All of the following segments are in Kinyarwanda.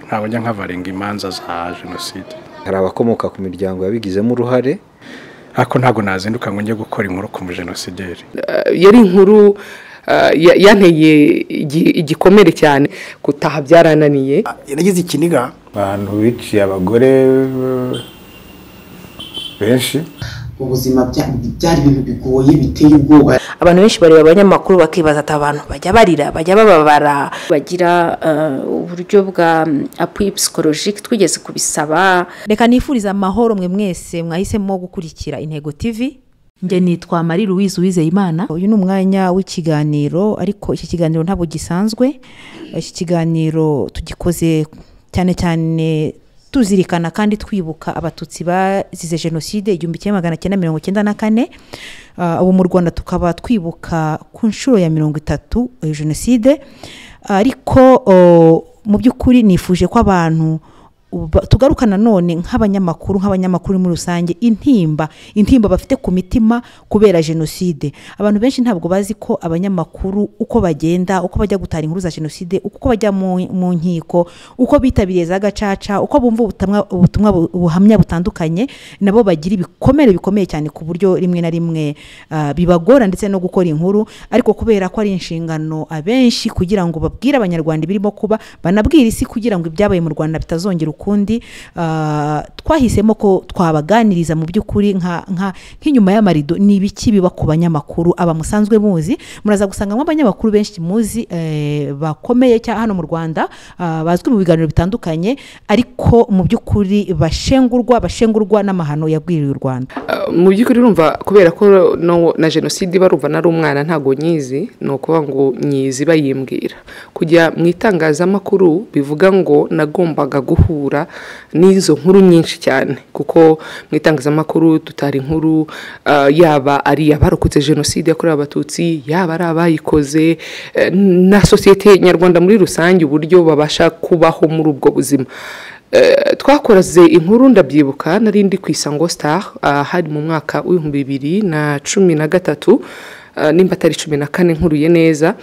ntabwo njya nk'abarenga imanza za jenoside hari abakomoka ku miryango yabigizemo uruhare ariko ntabwo nazinduka ngo njye gukora inkuru ku mujenosideri yari inkuru yanteye igikomere cyane gutaha byarananiye yaragize ikiniga abantu biciye abagore benshi ubuzima byari ibintu bigoye biteye ubwoba abantu benshi bareba abanyamakuru bakibaza ati abantu bajya barira bajya bababara bagira uburyo bwa apuyi psikologike twigeze kubisaba reka nifuriza amahoro mwe mwese mwahisemo gukurikira intego tivi njye nitwa marie louise uwizeyimana uyu ni umwanya w'ikiganiro ariko iki kiganiro ntabwo gisanzwe iki kiganiro tugikoze cyane cyane tuzirikana kandi twibuka abatutsi bazize jenoside igihumbi kimwe magana cyenda mirongo icyenda na kane ubu mu rwanda tukaba twibuka ku nshuro ya mirongo itatu jenoside ariko mu by'ukuri nifuje ko abantu tugaruka nanone nk'abanyamakuru nk'abanyamakuru muri rusange intimba intimba bafite ku mitima kubera jenoside abantu benshi ntabwo bazi ko abanyamakuru uko bagenda uko bajya gutara inkuru za jenoside uko bajya mu nkiko uko bitabiriye za gacaca uko bumva ubutumwa buhamya butandukanye nabo bagira ibikomere bikomeye cyane ku buryo rimwe na rimwe bibagora ndetse no gukora inkuru ariko kubera ko ari inshingano abenshi kugira ngo babwire abanyarwanda ibirimo kuba banabwire isi kugira ngo ibyabaye mu rwanda bitazongera ukundi twahisemo ko twabaganiriza mu by'ukuri nk'inyuma y'amarido ni ibiki biba ku banyamakuru aba musanzwe muzi muraza gusanga nk'abanyamakuru benshi muzi bakomeye cyangwa hano mu rwanda bazwi mu biganiro bitandukanye ariko mu by'ukuri bashengurwa bashengurwa n'amahano yabwiriwe u rwanda mu by'ukuri urumva kubera ko na jenoside barumva nari umwana ntabwo nyizi ni ukuvuga ngo nyizi bayimbwira kujya mu itangazamakuru bivuga ngo nagombaga guhura n'izo nkuru nyinshi cyane kuko mu itangazamakuru tutari inkuru yaba ari abarokotse jenoside yakorewe abatutsi yaba ari abayikoze na sosiyete nyarwanda muri rusange uburyo babasha kubaho muri ubwo buzima twakoraze inkuru ndabyibuka nari ndi ku isango star hari mu mwaka w'ibihumbi bibiri na cumi na gatatu nimba atari cumi na kane nkuruye neza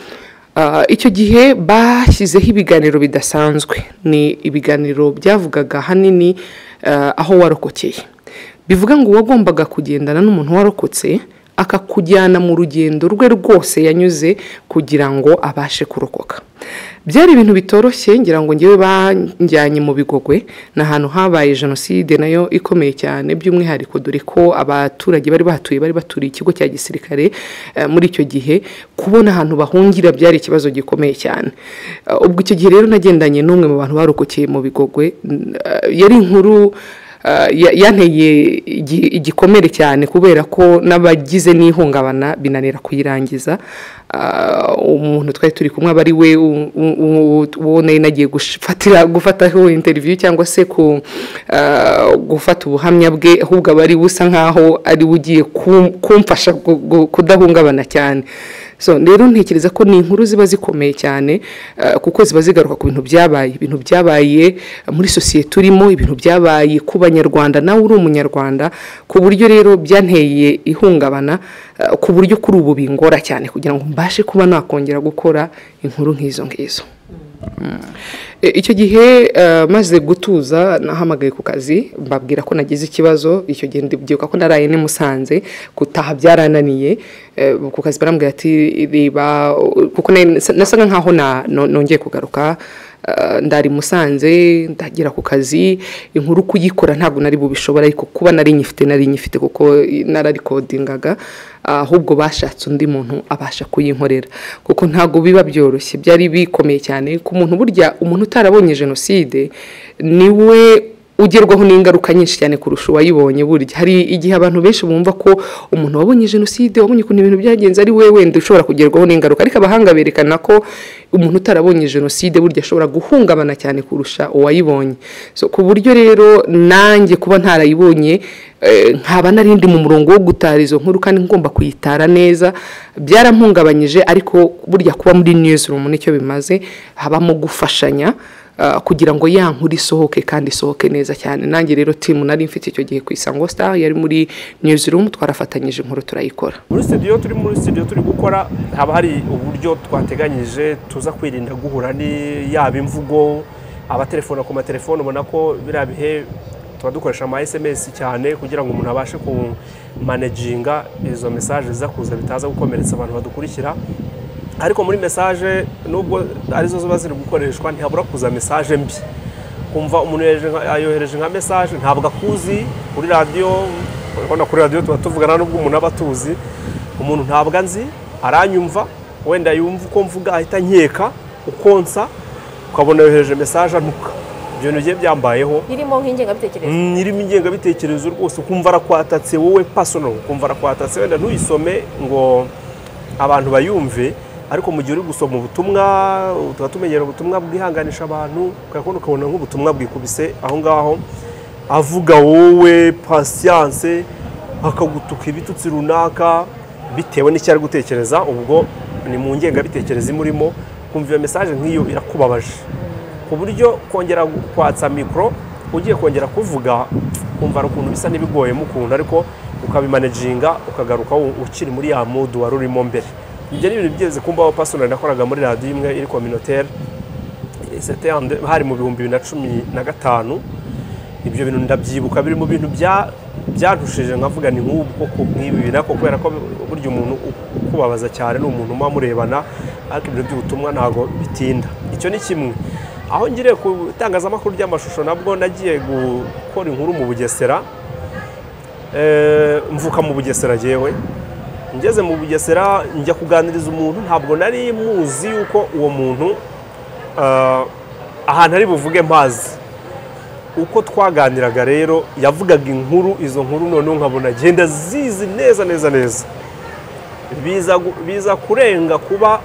icyo gihe bashyizeho ibiganiro bidasanzwe ni ibiganiro byavugaga ahanini aho warokokeye bivuga ngo uwagombaga kugendana n'umuntu warokotse akakujyana mu rugendo rwe rwose yanyuze kugira ngo abashe kurokoka byari ibintu bitoroshye ngira ngo ngewe banjyanye mu bigogwe ni ahantu habaye jenoside nayo ikomeye cyane by'umwihariko dore ko abaturage bari bahatuye bari baturiye ikigo cya gisirikare muri icyo gihe kubona ahantu bahungira byari ikibazo gikomeye cyane ubwo icyo gihe rero nagendanye n'umwe mu bantu barokokeye mu bigogwe yari inkuru yanteye igikomere cyane kubera ko n'abagize n'ihungabana binanira kuyirangiza umuntu twari turi kumwe aba ari we uwo nari nagiye gufataho interiviyu cyangwa se gufata ubuhamya bwe ahubwo aba ari we usa nkaho ari we ugiye kumfasha kudahungabana cyane rero ntekereza ko ni inkuru ziba zikomeye cyane kuko ziba zigaruka ku bintu byabaye ibintu byabaye muri sosiyete urimo ibintu byabaye ku banyarwanda nawe uri umunyarwanda ku buryo rero byanteye ihungabana ku buryo kuri ubu bingora cyane kugira ngo mbashe kuba nakongera gukora inkuru nk'izo ngizo icyo gihe maze gutuza nahamagaye ku kazi mbabwira ko nagize ikibazo icyo gihe ndibuka ko naraye nimusanze gutaha byarananiye ku kazi barambwira ati reba kuko nasaga nkaho nongeye kugaruka ndari musanze ndagera ku kazi inkuru kuyikora ntabwo nari bubishobora ariko kuba nari nyifite nari nyifite kuko nararikodingaga ahubwo bashatse undi muntu abasha kuyinkorera kuko ntabwo biba byoroshye byari bikomeye cyane ku muntu burya umuntu utarabonye jenoside niwe ugerwaho n'ingaruka nyinshi cyane kurusha uwayibonye burya hari igihe abantu benshi bumva ko umuntu wabonye jenoside wabonye ukuntu ibintu byagenze ari we wenda ushobora kugerwaho n'ingaruka ariko abahanga berekana ko umuntu utarabonye jenoside burya ashobora guhungabana cyane kurusha uwayibonye ku buryo rero nanjye kuba ntarayibonye nkaba narindi mu murongo wo gutara izo nkuru kandi ngomba kuyitara neza byarampungabanyije ariko burya kuba muri niyuzirumu nicyo bimaze habamo gufashanya kugira ngo ya nkuru isohoke kandi isohoke neza cyane nanjye rero timu nari mfite icyo gihe ku isango star yari muri niyuzirumu twarafatanyije inkuru turayikora muri sitidiyo turi muri sitidiyo turi gukora haba hari uburyo twateganyije tuza kwirinda guhura ni yaba imvugo abatelefona ku matelefoni ubona ko biriya bihe tuba dukoresha ama esemesi cyane kugira ngo umuntu abashe kumaneginga izo mesaje ziza kuza bitaza gukomeretsa abantu badukurikira ariko muri mesaje nubwo arizo ziba ziri gukoreshwa ntihabura kuza mesaje mbi kumva umuntu yohereje nka- yohereje nka mesaje ntabwo akuzi kuri radiyo urabona kuri radiyo tuba tuvugana n'ubwo umuntu aba atuzi umuntu ntabwo anzi aranyumva wenda yumva uko mvuga ahita nkeka ukonsa ukabona yohereje mesaje anuka ibyo bintu bigiye byambayeho irimo nk'ingengabitekerezo Mm, irimo ingengabitekerezo rwose ukumva arakwatatse wowe pasono ukumva arakwatatse wenda ntuyisome ngo abantu bayumve ariko mu gihe uri gusoma ubutumwa tuba tumenyera ubutumwa bwihanganisha abantu ukabona ukabona nk'ubutumwa bwikubise aho ngaho avuga wowe pasiyanse akagutuka ibitutsi runaka bitewe n'icyo ari gutekereza ubwo ni mu ngengabitekerezo imurimo kumva iyo mesaje nk'iyo irakubabaje ku buryo kongera kwatsa mikoro ugiye kongera kuvuga kumva hari ukuntu bisa n'ibiguyemo ukuntu ariko ukabimaneginga ukagaruka u- ukiri muri ya mudu wari urimo mbere ibyo ni ibintu byeze kumbaho pasonari nakoraga muri radiyo imwe iri kominotere sete ande hari mu bihumbi bibiri na cumi na gatanu ibyo bintu ndabyibuka biri mu bintu bya byantushije nkavuga ni nk'ubu koko nk'ibi bintu ariko kubera ko burya umuntu u- ukubabaza cyane ni umuntu muba murebana ariko ibintu by'ubutumwa ntabwo bitinda icyo ni kimwe aho ngiriye ku itangazamakuru ry'amashusho nabwo nagiye gukora inkuru mu bugesera Eh, mvuka mu bugesera jyewe ngeze mu bugesera njya kuganiriza umuntu ntabwo nari muzi yuko uwo muntu eh, ahantu ari buvuge mpazi uko twaganiraga rero yavugaga inkuru izo nkuru noneho nkabona agenda zizi neza neza neza biza gu- biza kurenga kuba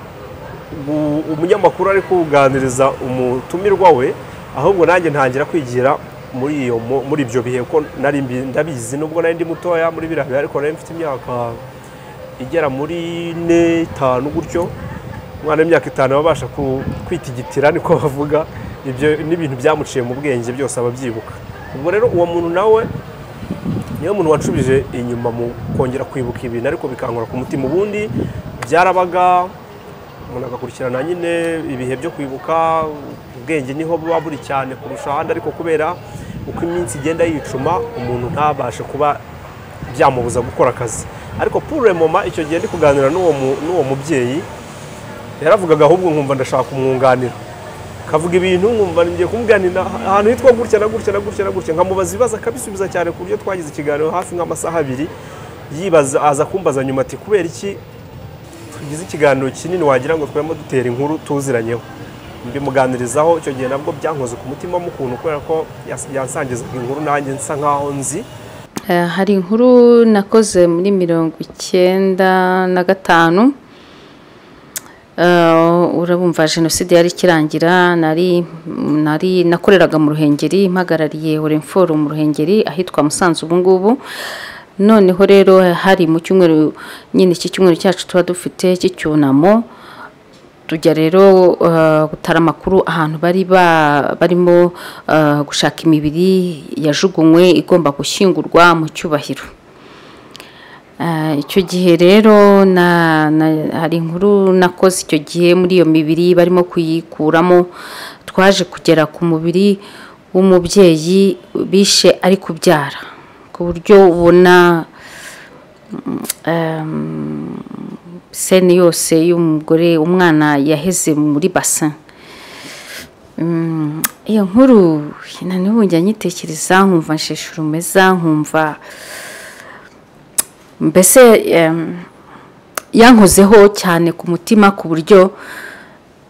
gu- umunyamakuru ari kuganiriza umutumirwa we ahubwo nanjye ntangira kwigira muri iyo mo- muri ibyo bihe ko nari mbi- ndabizi nubwo nari ndi mutoya muri biriya bihe ariko nari mfite imyaka igera muri ine itanu gutyo umwana w'imyaka itanu aba abasha ku- kwitigitira niko bavuga ibyo n'ibintu byamuciye mu bwenge byose aba abyibuka ubwo rero uwo muntu nawe niyo muntu wacubije inyuma mu kongera kwibuka ibintu ariko bikankora ku mutima ubundi byarabaga umuntu agakurikirana nyine ibihe byo kwibuka ubwenge niho buba buri cyane kurusha ahandi ariko kubera uko iminsi igenda yicuma umuntu ntabashe kuba byamubuza gukora akazi ariko pure moma icyo gihe ndi kuganira n'uwo mu- n'uwo mubyeyi yaravugaga ahubwo nkumva ndashaka kumwunganira kavuga ibintu nkumva ngiye kumubwanira ahantu hitwa gutya na gutya na gutya na gutya nkamubaza ibibazo akabisubiza cyane ku buryo twagize ikiganiro hafi nk'amasaha abiri yibaza aza kumbaza nyuma ati kubera iki tugize ikiganiro kinini wagira ngo twebwe dutera inkuru tuziranyeho mbimuganirizaho icyo gihe nabwo byankoze ku mutima w'ukuntu kubera ko yas- yansangizaga inkuru nanjye nsa nkaho nzi Eh, hari inkuru nakoze muri mirongo icyenda na gatanu Eh, urabumva jenoside yari ikirangira nari nari nakoreraga mu ruhengeri mpagarariye orenforo mu ruhengeri ahitwa musanze ubu ngubu noneho rero hari mu cyumweru nyine iki cyumweru cyacu tuba dufite cy'icyunamo tujya rero eh, gutara amakuru ahantu bari ba- barimo eh, gushaka imibiri yajugunywe igomba gushyingurwa mu cyubahiro Ah, icyo gihe rero na, na, hari inkuru nakoze icyo gihe muri iyo mibiri barimo kuyikuramo twaje kugera ku mubiri w'umubyeyi bishe ari kubyara ku buryo ubona mm, em, seni yose y'umugore umwana yaheze muri basin Mm, iyo nkuru naniwe njya nyitekereza nkumva nshishura umeza nkumva mbese em, yankozeho cyane ku mutima ku buryo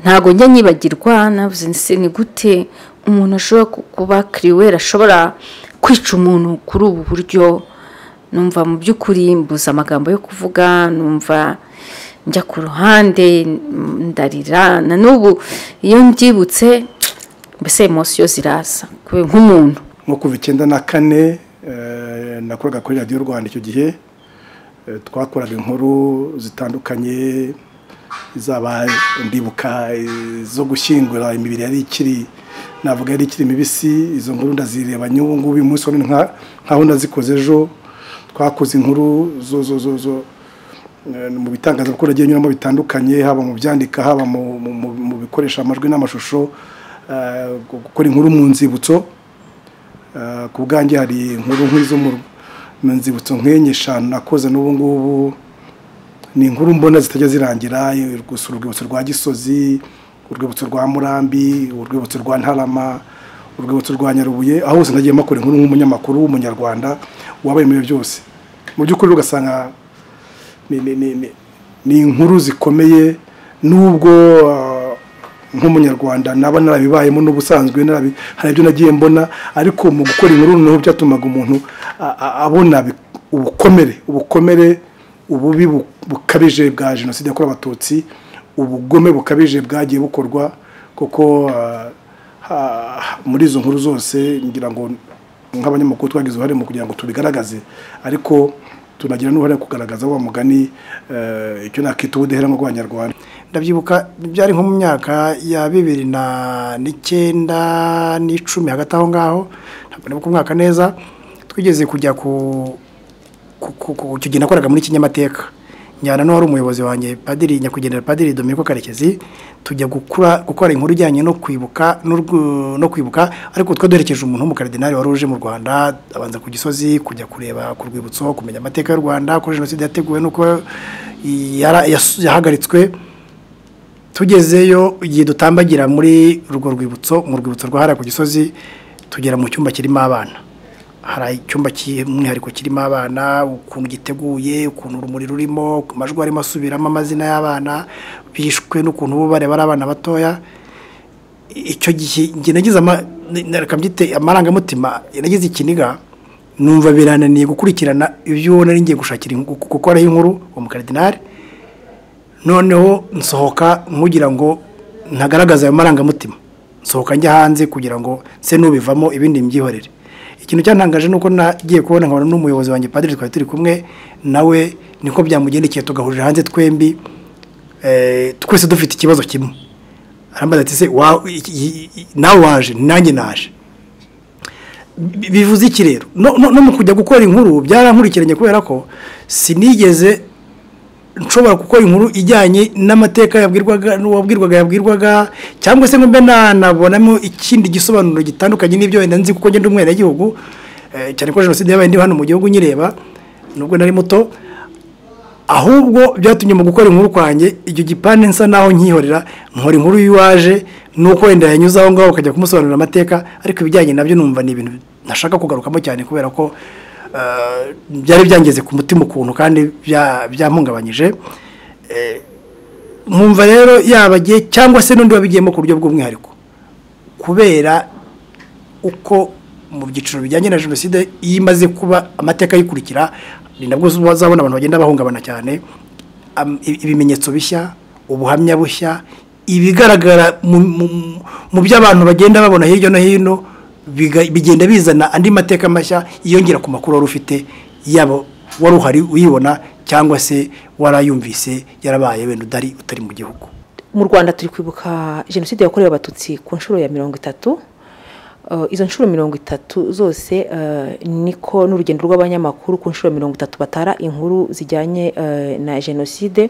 ntabwo njya nyibagirwa navuze nse ni gute umuntu ashobora ku- kuba kiriweri ashobora kwica umuntu kuri ubu buryo numva mu by'ukuri mbuze amagambo yo kuvuga numva njya ku ruhande mm, ndarira na n'ubu iyo mbyibutse mbese emosiyo ziraza kube nk'umuntu nko kuva icyenda na kane eh, nakoraga kuri radiyo rwanda icyo gihe eh, twakoraga inkuru zitandukanye izaba ndibuka eh, zo gushyingura imibiri yari ikiri navuga yari ikiri mibisi izo nkuru ndazireba n'ubu ngubu uyu munsi wa none nka- nkaho ndazikoze ejo twakoze inkuru zo zo zo zo eh, mu bitangazamakuru agiye anyuramo bitandukanye haba mu byandika haba mu- mu mu- mu bikoresha amajwi n'amashusho gukora inkuru mu nzibutso ku bwanjye hari inkuru nk'izo mu nzibutso nk'enye eshanu nakoze n'ubu ngubu ni inkuru mbona zitajya zirangira gusa urwibutso rwa gisozi urwibutso rwa murambi urwibutso rwa ntarama urwibutso rwa nyarubuye aho hose nagiye makora inkuru nk'umunyamakuru w'umunyarwanda wabaye muri byose mu by'ukuri ugasanga ni inkuru zikomeye n'ubwo nk'umunyarwanda naba narabibayemo n'ubusanzwe hari ibyo nagiye mbona ariko mu gukora inkuru noneho byatumaga umuntu abona ubukomere ubukomere ububi bukabije bwa jenoside yakorewe abatutsi ubugome bukabije bwagiye bukorwa kuko muri izo nkuru zose ngira ngo nk'abanyamakuru twagize uruhare mu kugira ngo tubigaragaze ariko tunagira n'uruhare kugaragaza wa mugani icyo nakita ubudeheranwa bw'abanyarwanda ndabyibuka byari nko mu myaka ya bibiri na n'icyenda n'icumi hagati aho ngaho ntabwo nibuka umwaka neza twigeze kujya ku icyo gihe nakoraga muri kinyamateka njyana n'uwari umuyobozi wanjye padiri nyakwigendera padiri dominiko karekezi tujya gukora inkuru ijyanye no kwibuka no kwibuka ariko twe duherekeje umuntu w'umukaridinari wari uje mu rwanda abanza ku gisozi kujya kureba ku rwibutso kumenya amateka y'u rwanda ko jenoside yateguwe n'uko yahagaritswe tugezeyo igihe dutambagira muri urwo rwibutso mu rwibutso rwa hariya ku gisozi tugera mu cyumba kirimo abana hari icyumba cy'umwihariko kirimo abana ukuntu giteguye ukuntu urumuri rurimo amajwi arimo asubiramo amazina y'abana bishwe n'ukuntu bo bareba ari abana batoya icyo gihe nagize amarangamutima nagize ikiniga numva birananiye gukurikirana ibyo ubona ngiye gushakira gukoraho inkuru uwo mukaridinari noneho nsohoka nkugira ngo ntagaragaze ayo marangamutima nsohoka njya hanze kugira ngo nse n'ubivamo ibindi mbyihorere ikintu cyantangaje ni uko nagiye kubona nkabona n'umuyobozi wanjye padiri twari turi kumwe nawe niko byamugendekeye tugahurira hanze twembi twese dufite ikibazo kimwe arambaza ati se nawe waje nanjye naje bivuze iki rero no mu kujya gukora inkuru byarankurikiranye kubera ko sinigeze nshobora gukora inkuru ijyanye n'amateka yabwirwaga n'uwabwirwaga yabwirwaga cyangwa se mbe nanabonamo ikindi gisobanuro gitandukanye n'ibyo wenda nzi kuko ngenda umwenegihugu cyane ko jenoside yabaye ndi hano mu gihugu nyireba nubwo nari muto ahubwo byatumye mu gukora inkuru kwanjye icyo gipande nsa naho nkihorera nkora inkuru y'iwaje nuko wenda yanyuze aho ngaho ukajya kumusobanurira amateka ariko ibijyanye nabyo numva ni ibintu ntashaka kugarukamo cyane kubera ko byari byangeze ku mutima ukuntu kandi byampungabanyije nkumva rero yabagiye cyangwa se n'undi wabigiyemo ku buryo bw'umwihariko kubera uko mu byiciro bijyanye na jenoside iyo imaze kuba amateka ayikurikira ni nabwo uzabona abantu bagenda bahungabana cyane ibimenyetso bishya ubuhamya bushya ibigaragara mu byo abantu bagenda babona hirya no hino bigenda bizana andi mateka mashya yiyongera ku makuru wari ufite yaba wari uhari uyibona cyangwa se warayumvise yarabaye wenda udari utari mu gihugu mu rwanda turi kwibuka jenoside yakorewe abatutsi ku nshuro ya mirongo itatu izo nshuro mirongo itatu zose niko n'urugendo rw'abanyamakuru ku nshuro mirongo itatu batara inkuru zijyanye na jenoside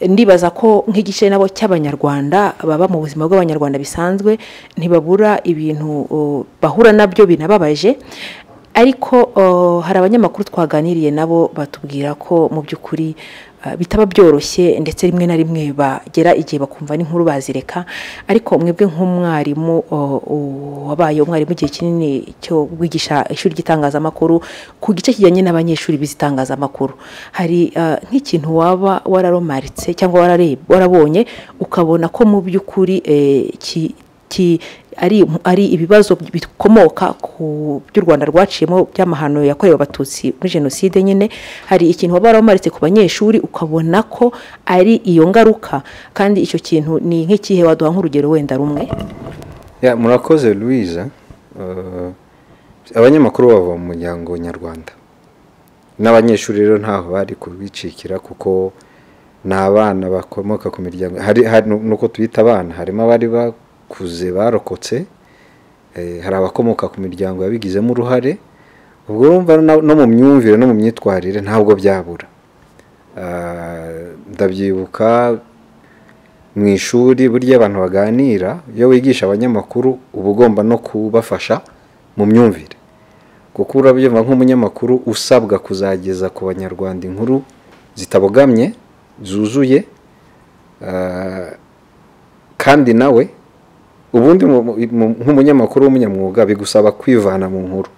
ndibaza ko nk'igice nabo cy'abanyarwanda baba mu buzima bw'abanyarwanda bisanzwe ntibabura ibintu bahura nabyo binababaje ariko hari abanyamakuru twaganiriye nabo batubwira ko mu by'ukuri bitaba byoroshye ndetse rimwe na rimwe bagera igihe bakumva n'inkuru bazireka ariko mwebwe nk'umwarimu wabaye umwarimu igihe kinini cyo kwigisha ishuri ry'itangazamakuru ku gice kijyanye n'abanyeshuri b'izitangazamakuru hari nk'ikintu waba wararomaritse cyangwa warabonye ukabona ko mu by'ukuri ari ibibazo bikomoka ku by'u rwanda rwaciyemo by'amahano yakorewe abatutsi muri jenoside nyine hari ikintu waba waramumaritse ku banyeshuri ukabona ko ari iyo ngaruka kandi icyo kintu ni nk'ikihe waduha nk'urugero wenda rumwe murakoze louise abanyamakuru bava mu muryango nyarwanda n'abanyeshuri rero ntaho bari kubicikira kuko ni abana bakomoka ku miryango nuko tuyita abana harimo abari bakuze barokotse hari abakomoka ku miryango yabigizemo uruhare ubwo bumva no mu myumvire no mu myitwarire ntabwo byabura ndabyibuka mu ishuri burya abantu baganira iyo wigisha abanyamakuru uba ugomba no kubafasha mu myumvire kuko urabyumva nk'umunyamakuru usabwa kuzageza ku banyarwanda inkuru zitabogamye zuzuye ah, kandi nawe ubundi mu- mu- nk'umunyamakuru w'umunyamwuga bigusaba kwivana mu nkuru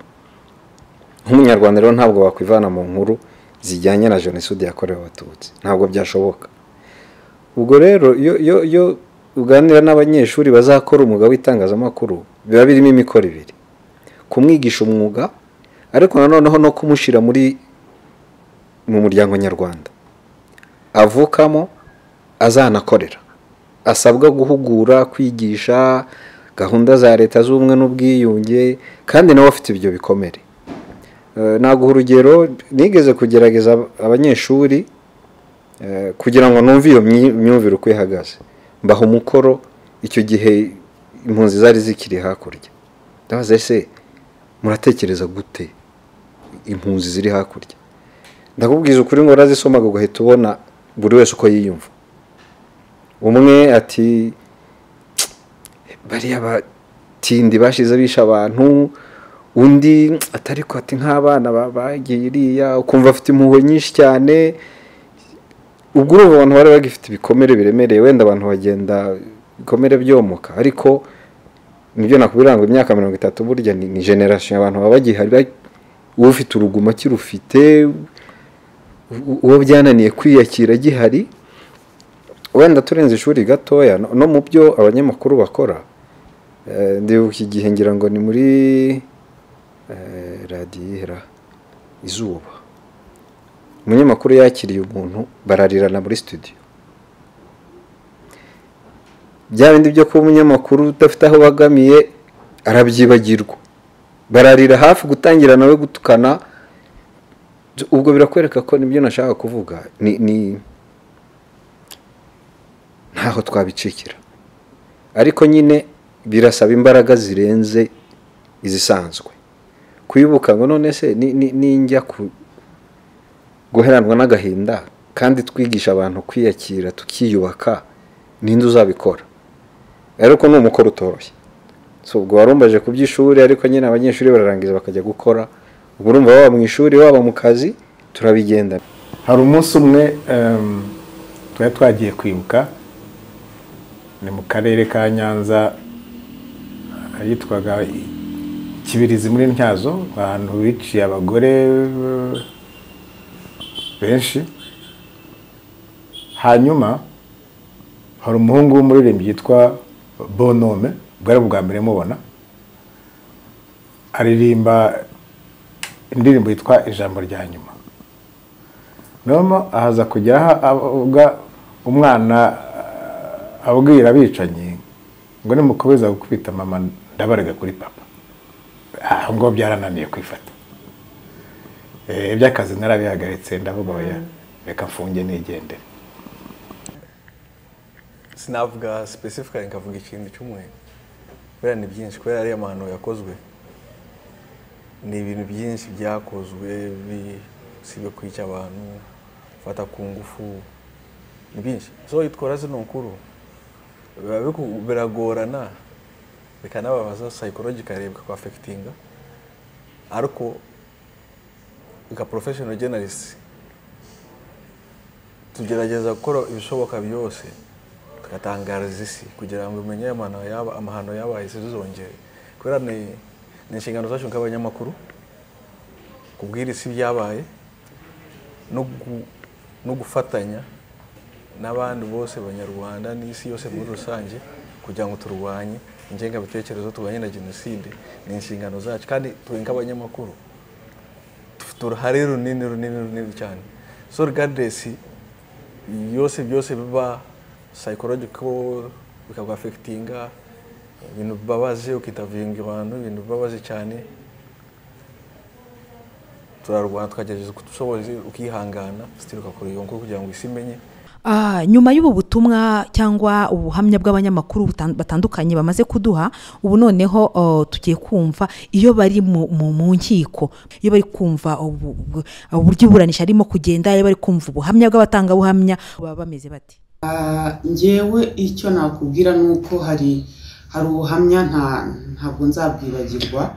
nk'umunyarwanda rero ntabwo wakwivana mu nkuru zijyanye na jenoside yakorewe abatutsi ntabwo byashoboka ubwo rero iyo iyo iyo uganira n'abanyeshuri bazakora umwuga w'itangazamakuru biba birimo imikoro ibiri kumwigisha umwuga ariko nanoneho no kumushyira muri mu muryango nyarwanda avukamo azanakorera asabwa guhugura kwigisha gahunda za leta z'ubumwe n'ubwiyunge kandi nawe afite ibyo bikomere Eh, naguha urugero nigeze kugerageza abanyeshuri eh, kugira ngo numve iyo myi- myumvire uko ihagaze mbaha umukoro icyo gihe impunzi zari zikiri hakurya ndabaza ese muratekereza gute impunzi ziri hakurya ndakubwiza ukuri ngo urazisomaga ugahita ubona buri wese uko yiyumva umwe ati bariya batindi bashize bishe abantu undi atari ko ati nk'abana ba- bagiye iriya ukumva afite impuhwe nyinshi cyane ubwo urumva abantu bari bagifite ibikomere biremereye wenda abantu bagenda ibikomere byomoka ariko nibyo nakubwira ngo imyaka mirongo itatu burya ni ni generation abantu baba bagihari ba- ufite urugumo akirufite u- uwo byananiye kwiyakira gihari wenda turenze ishuri gatoya no- no mu byo abanyamakuru bakora Eh, ndibuka igihe ngira ngo ni muri eh, radiyera izuba umunyamakuru yakiriye umuntu bararirana muri studio bya bindi byo kuba umunyamakuru udafite aho bagamiye arabyibagirwa bararira hafi gutangira nawe gutukana ubwo birakwereka ko nibyo nashaka kuvuga ni ni ntaho twabicikira ariko nyine birasaba imbaraga zirenze izisanzwe kwibuka ngo none se ni- ni- ninjya ku- guheranwa n'agahinda kandi twigisha abantu kwiyakira tukiyubaka ninde uzabikora ariko ni umukoro utoroshye So, ubwo warumbaje ku by'ishuri ariko nyine abanyeshuri bararangiza bakajya gukora ubwo urumva baba mu ishuri baba mu kazi turabigendana hari umunsi umwe em, twari twagiye kwibuka ni mu karere ka nyanza ahitwaga i- kibirizi muri ntyazo ahantu biciye abagore eh, benshi hanyuma hari umuhungu w'umuririmbyi yitwa bonome bwari bwa mbere mubona aririmba indirimbo yitwa ijambo rya nyuma noneho ahaza kujya aha avuga umwana ah, abwira abicanyi ngo nimukomeza gukubita mama ndabarega kuri papa aho ngo byarananiye kwifata Eh, iby'akazi narabihagaritse ndavuga oya reka mfunge nigendere sinavuga specifically nkavuga ikintu cy'umwe kubera ni byinshi kubera ariya mahano yakozwe ni ibintu byinshi byakozwe bi- si ibyo kwica abantu gufata ku ngufu ni byinshi so itwara zino nkuru biba biku- biragorana bikanababaza psychologically bikakwafekitinga ariko nka professional journalist tugerageza gukora ibishoboka byose tugatangariza isi kugira ngo umenye amahano yaba amahano yabaye isi zizongere kubera ni ni inshingano zacu nk'abanyamakuru kubwira isi ibyabaye no gu- no gufatanya n'abandi bose banyarwanda n'isi yose muri rusange kugira ngo turwanye ingengabitekerezo turwanye na jenoside ni inshingano zacu kandi twe nk'abanyamakuru dufite uruhare runini runini runini cyane so regardless byose byose biba psychological bikagwafekitinga ibintu bibabaje ukitavinga abantu ibintu bibabaje cyane turarwana tukagerageza uko dushoboye ukihangana sitiri ugakora iyo nkuru kugira ngo isi imenye Ah, nyuma y'ubu butumwa cyangwa ubuhamya bw'abanyamakuru butan- batandukanye bamaze kuduha ubu noneho oh, tugiye kumva iyo bari mu mu- mu nkiko iyo bari kumva ubu- ubu- uburyo iburanisha arimo kugenda iyo bari kumva ubuhamya bw'abatangabuhamya baba bameze bate ngewe icyo nakubwira ni uko hari hari ubuhamya nta ntabwo nzabwibagirwa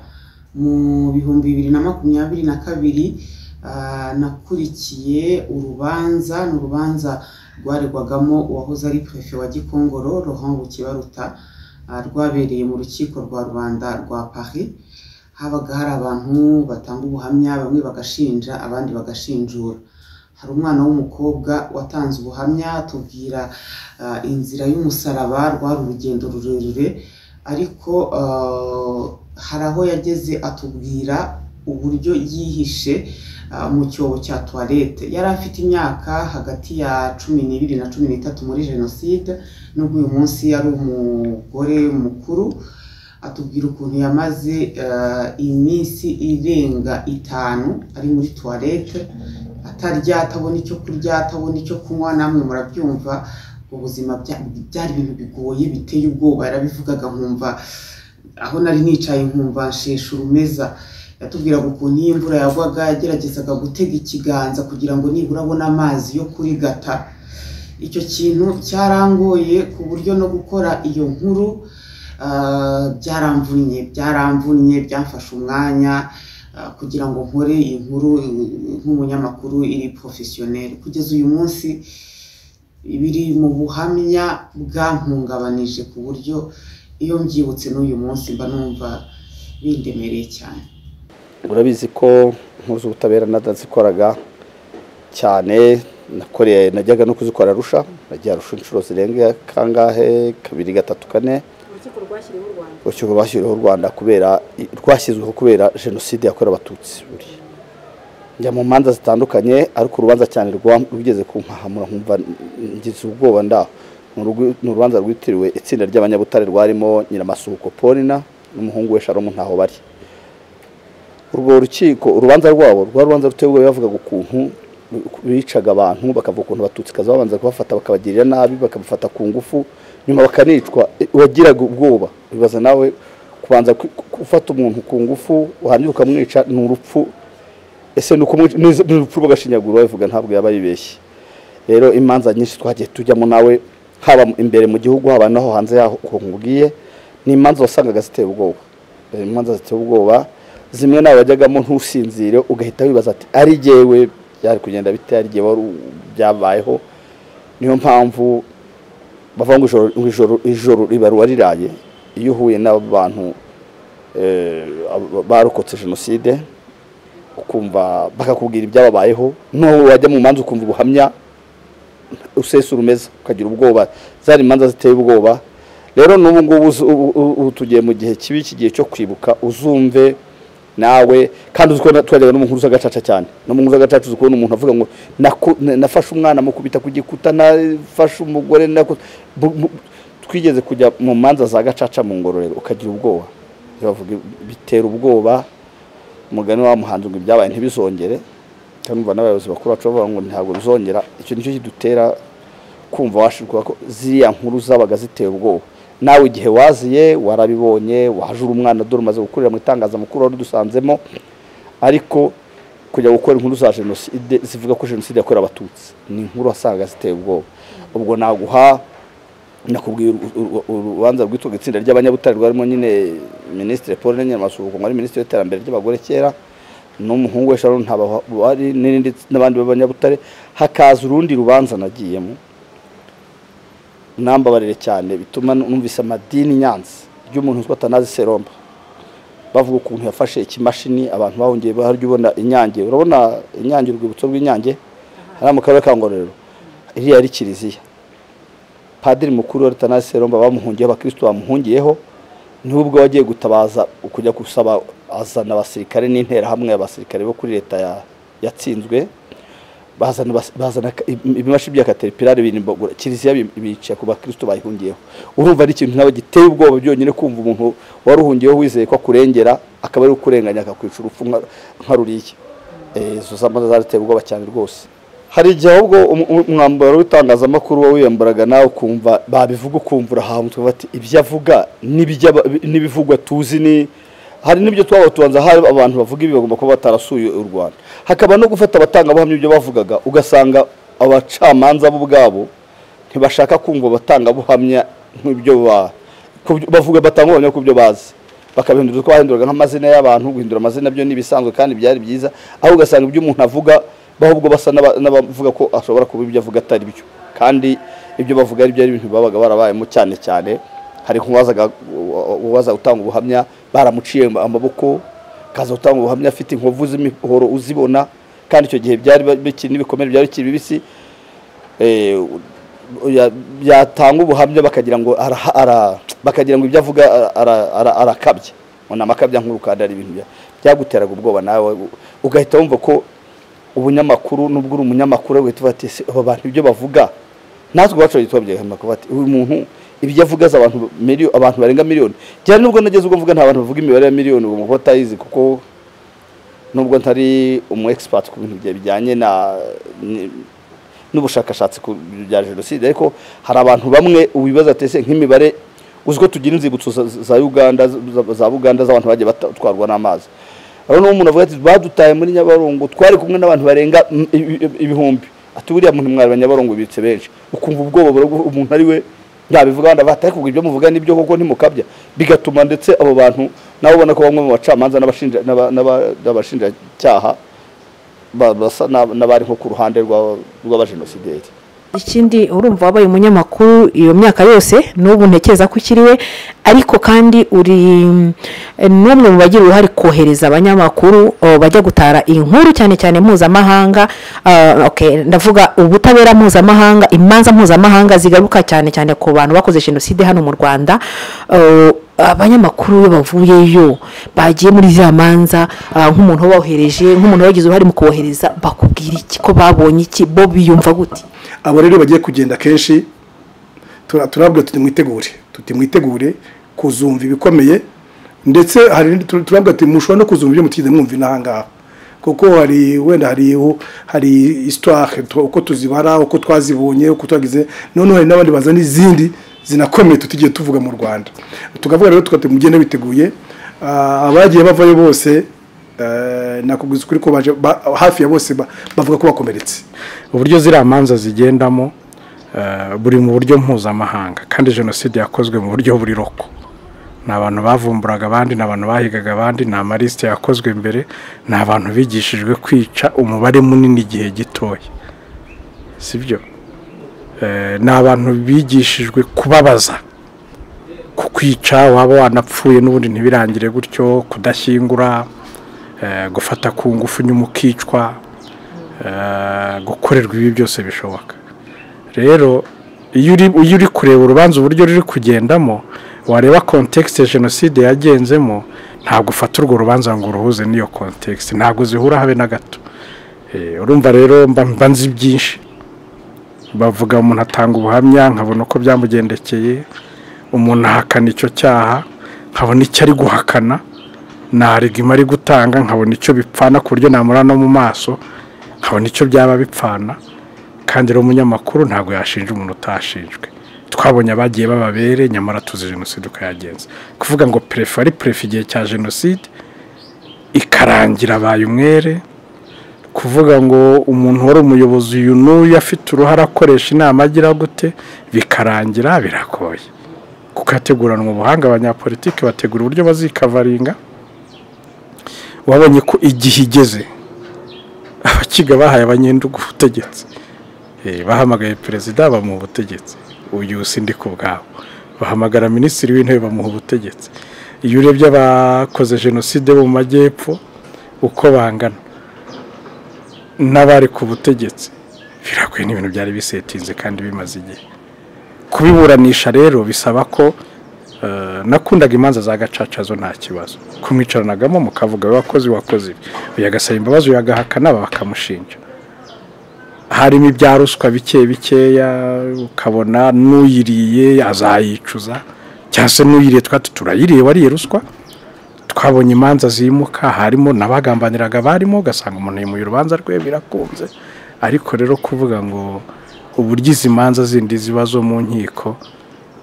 mu bihumbi bibiri na makumyabiri na kabiri ah, nakurikiye urubanza ni urubanza rwaregwagamo uwahoze ari perefe wa gikongoro rohangu kibaruta ah, rwabereye mu rukiko rwa rubanda rwa paris habaga hari abantu batanga ubuhamya bamwe bagashinja abandi bagashinjura hari umwana w'umukobwa watanze ubuhamya atubwira ah, inzira y'umusaraba rwari urugendo rurerure ariko ah, hari aho yageze atubwira uburyo yihishe ah, mu cyobo cya tuwarete yari afite imyaka hagati ya cumi n'ibiri na cumi n'itatu muri jenoside nubwo uyu munsi yari umugore mukuru atubwira ukuntu yamaze eh, iminsi irenga itanu ari muri tuwarete atarya atabona icyo kurya atabona icyo kunywa namwe murabyumva ubuzima bya- byari ibintu bigoye biteye ubwoba yarabivugaga nkumva aho nari nicaye nkumva nshesha urumeza yatubwiraga ukuntu iyo imvura yagwaga yageragezaga gutega ikiganza kugira ngo nibura abone amazi yo kurigata icyo kintu cyarangoye ku buryo no gukora iyo nkuru ah, byaramvunnye byaramvunnye byamfashe umwanya ah, kugira ngo nkore iyi nkuru eh, nk'umunyamakuru iri porofesiyoneri kugeza uyu munsi ibiri mu buhamya bwampungabanije ku buryo iyo mbyibutse n'uyu munsi mba numva bindemereye cyane urabizi ko inkuru z'ubutabera natazikoraga cyane nakoreye najyaga no kuzikora arusha najya arusha inshuro zirenga kangahe kabiri gatatu kane urukiko rwashyiriweho u rwanda urukiko rwashyiriweho u rwanda kubera rwashyizweho kubera jenoside yakorewe abatutsi buriya njya mu manza zitandukanye ariko urubanza cyane rwa- rugeze ku nkahamura nkumva ngize ubwoba ndaho Ni urugwi- ni urubanza rwitiriwe itsinda ry'abanyabutare rwarimo nyiramasuhuko polina n'umuhungu we sharomu ntaho bari urwo rukiko urubanza rwabo rwa rubanza ruteye ubwoba bavugaga ukuntu bicaga abantu bakavuga ukuntu abatutsi kaza babanza kubafata bakabagirira nabi bakabafata ku ngufu nyuma bakanicwa Eh, uwagiraga ubwoba bibaza nawe kubanza ku- ku- gufata umuntu ku ngufu warangira ukamwica ni urupfu ese ni ukumwica- ni ni urupfu bagashinyagura bavuga ntabwo yaba yibeshye rero imanza nyinshi twagiye tujyamo nawe haba imbere mu gihugu haba naho hanze yaho ukuntu nkubwiye ni imanza wasangaga ziteye ubwoba Eh, imanza ziteye ubwoba zimwe nawe wajyagamo ntusinzire ugahita wibaza ati ari jyewe byari kugenda bite ari jyewe wari u- byabayeho niyo mpamvu bavuga ngo ijoro- ngo ijoro- ijoro riba riraye iyo uhuye n'abantu eh, abo- barokotse jenoside ukumva bakakubwira ibyababayeho n'uwo wajya mu manza ukumva ubuhamya usesa urumeza ukagira ubwoba zari imanza ziteye ubwoba rero n'ubu ngubu uzu- ubu- ubu- ubu tugiye mu gihe kibi iki gihe cyo kwibuka uzumve nawe kandi uzi ko na- twajyaga no mu nkuru z'agacaca cyane no mu nkuru z'agacaca uzi kubona umuntu avuga ngo "Naku- na- nafashe umwana mukubita ku gikuta nafashe umugore nakoze." Bu- mu- twigeze kujya mu manza za gacaca mu ngororero ukagira ubwoba bavuga bitera ubwoba umugani wa muhanzi ngo ibyabaye ntibizongere cyangwa n'abayobozi bakuru bacu bavuga ngo ntabwo bizongera icyo nicyo kidutera kumva washirwa ko ziriya nkuru zabaga ziteye ubwoba nawe igihe waziye warabibonye wahajura umwana dore umaze gukurira mu itangazamakuru wari udusanzemo ariko kujya gukora inkuru za jenoside zivuga ko jenoside yakorewe abatutsi ni inkuru wasangaga ziteye ubwoba ubwo naguha nakubwiye uru- uru- uru- urubanza rwitwaga itsinda ry'abanyabutare rwarimo nyine minisitiri paul nyamasuhuko wari minisitiri w'iterambere ry'abagore kera n'umuhungu we sharon ntaba wari n'irindi n'abandi b'abanyabutare hakaza urundi rubanza nagiyemo nambabarire cyane bituma numvise amadini i nyanza ry'umuntu witwa tanazi seromba bavuga ukuntu yafashe ikimashini abantu bahungiye barya ubona inyange urabona inyange urwibutso rw'inyange hariya mu karere ka ngororero iriya yari kiliziya padiri mukuru wa Rutana Seromba bamuhungiyeho abakristo bamuhungiyeho nubwo wagiye gutabaza kujya gusaba azana abasirikare n'interahamwe abasirikare bo kuri leta ya- yatsinzwe bazana bas- bazana ka- im- ibimashi bya caterpillar birimbagura kiliziya bi- bica ku bakristo bayihungiyeho urumva ari ikintu nabo giteye ubwoba byonyine kumva umuntu waruhungiyeho wizeye ko akurengera akaba ari ukurenganya akakwica urupfu nka- nka ruriya Eh, izo zamaze zarateye ubwoba cyane rwose hari igihe ahubwo umu- umu- umwambaro w'itangazamakuru wowe wiyambaraga nawe ukumva babivuga ukumva urahawe ukumva ati ibyo avuga n'iby'aba- n'ibivugwa tuzi ni hari n'ibyo twaba tubanza hari abantu bavuga ibi bagomba kuba batarasuye u rwanda hakaba no gufata abatangabuhamya ibyo bavugaga ugasanga abacamanza bo ubwabo ntibashaka kumva abatangabuhamya nk'ibyo bavuga batangabuhamya ku byo bazi bakabihindura uko bahinduraga nk'amazina y'abantu guhindura amazina byo n'ibisanzwe kandi byari byiza aho ugasanga ibyo umuntu avuga bahubwo basa n'abavuga ko ashobora kuba ibyo avuga atari byo kandi ibyo bavuga ari byo ari ibintu babaga barabayemo cyane cyane hari uwaza gutanga ubuhamya baramuciye amaboko akaza gutanga ubuhamya afite inkovu z'imihoro uzibona kandi icyo gihe byari bikiri n'ibikomere byari bikiri bibisi yatanga ubuhamya bakagira ngo bakagira ngo ibyo avuga arakabya ni amakabya nk'uru kandi ari ibintu byaguteraga ubwoba nawe ugahita wumva ko ubunyamakuru nubwo uri umunyamakuru ugahita uvuga ati aba bantu ibyo bavuga natwe iwacu bahita babyerekana ati uyu muntu ibyo avuga azi abantu barenga miliyoni cyane nubwo nageze ubwo mvuga nta bantu bavuga imibare ya miliyoni ubu ngubu batayizi kuko nubwo ntari umu egisipati ku bintu bijyanye na n'ubushakashatsi ku bya jenoside ariko hari abantu bamwe ubibaza atese nk'imibare uziko tugira inzibutso za uganda za buganda z'abantu bagiye batwarwa n'amazi aho niho umuntu avuga ati badutaye muri nyabarongo twari kumwe n'abantu barenga ibihumbi ati buriya muntu mwari nyabarongo bibitse benshi ukumva ubwoba umuntu ari we ntabivuga abandi batari kugira ibyo muvuga n'ibyo koko ntimukabya bigatuma ndetse abo bantu nabo ubona ko bamwe mu bacamanza n'abashinjacyaha basa n'abari nko ku ruhande rw'abajenosideri ikindi urumva wabaye umunyamakuru iyo myaka yose n'ubu ntekereza ko ukiri we ariko kandi uri n'umwe mu bagira uruhare kohereza abanyamakuru bajya gutara inkuru cyane cyane mpuzamahanga ndavuga ubutabera mpuzamahanga imanza mpuzamahanga zigaruka cyane cyane ku bantu bakoze jenoside hano mu rwanda abanyamakuru iyo bavuyeyo bagiye muri za manza nk'umuntu wabohereje nk'umuntu wagize uruhare mu kohereza bakubwira iki ko babonye iki bo biyumva gute abo rero bagiye kugenda kenshi turabwira tuti mwitegure tuti mwitegure kuzumva ibikomeye ndetse hari turabwira tuti mushobora no kuzumva ibyo mutigeze mwumva inaha ngaha kuko hari wenda hari hari isitware uko tuzibara uko twazibonye uko twagize noneho hari n'abandi bazana izindi zinakomeye tutigiye tuvuga mu rwanda tukavuga rero tukaba mugende biteguye abagiye bavayo bose nakubwiza ukuri ko baje hafi ya bose bavuga ko bakomeretse uburyo ziriya manza zigendamo buri mu buryo mpuzamahanga kandi jenoside yakozwe mu buryo buri roko ni abantu bavumburaga abandi ni abantu bahigaga abandi ni amalisite yakozwe mbere ni abantu bigishijwe kwica umubare munini igihe gitoya sibyo ni abantu bigishijwe kubabaza kukwica waba wanapfuye n'ubundi ntibirangire gutyo kudashyingura gufata ku ngufu nyuma ukicwa gukorerwa ibi byose bishoboka rero iyo uri kureba urubanza uburyo ruri kugendamo wareba kontekisite jenoside yagenzemo ntabwo ufata urwo rubanza ngo uruhuze n'iyo kontekisite ntabwo zihura habe na gato urumva rero mba nzi byinshi bavuga umuntu atanga ubuhamya nkabona uko byamugendekeye umuntu ahakana icyo cyaha nkabona icyo ari guhakana narigima ari gutanga nkabona icyo bipfana ku buryo namura no mu maso nkabona icyo byaba bipfana kandi rero umunyamakuru ntabwo yashinja umuntu utashinjwe twabonye abagiye bababere nyamara tuzi jenoside ukayagenza kuvuga ngo perefe ari perefe igihe cya jenoside ikarangira abaye umwere kuvuga ngo umuntu wari umuyobozi uyu n'uyu afite uruhare akoresha inama agira gute bikarangira biragoye kuko hateguranwa ubuhanga abanyapolitiki bategura uburyo bazikavaringa wabonye ko igihe igeze abakiga bahaye abanyendugu ubutegetsi bahamagaye perezida bamuha ubutegetsi uyu sindi ku bwabo bahamagara minisitiri w'intebe bamuha ubutegetsi iyo urebye abakoze jenoside bo mu majyepfo uko bangana n'abari ku butegetsi biragoye n'ibintu byari bisetinze kandi bimaze igihe kubiburanisha rero bisaba ko nakundaga imanza za gacaca zo nta kibazo kumwicaranagamo mukavuga we wakoze wakoze ibi uyu agasaba imbabazi uyu agahakana bakamushinja harimo ibya ruswa bike bikeya ukabona n'uyiriye azayicuza cyangwa se n'uyiriye twati turayiriye wariye ruswa twabonye imanza zimuka harimo n'abagambaniraga barimo ugasanga umuntu yimuye urubanza rwe birakunze ariko rero kuvuga ngo uburyo izi manza zindi ziba zo mu nkiko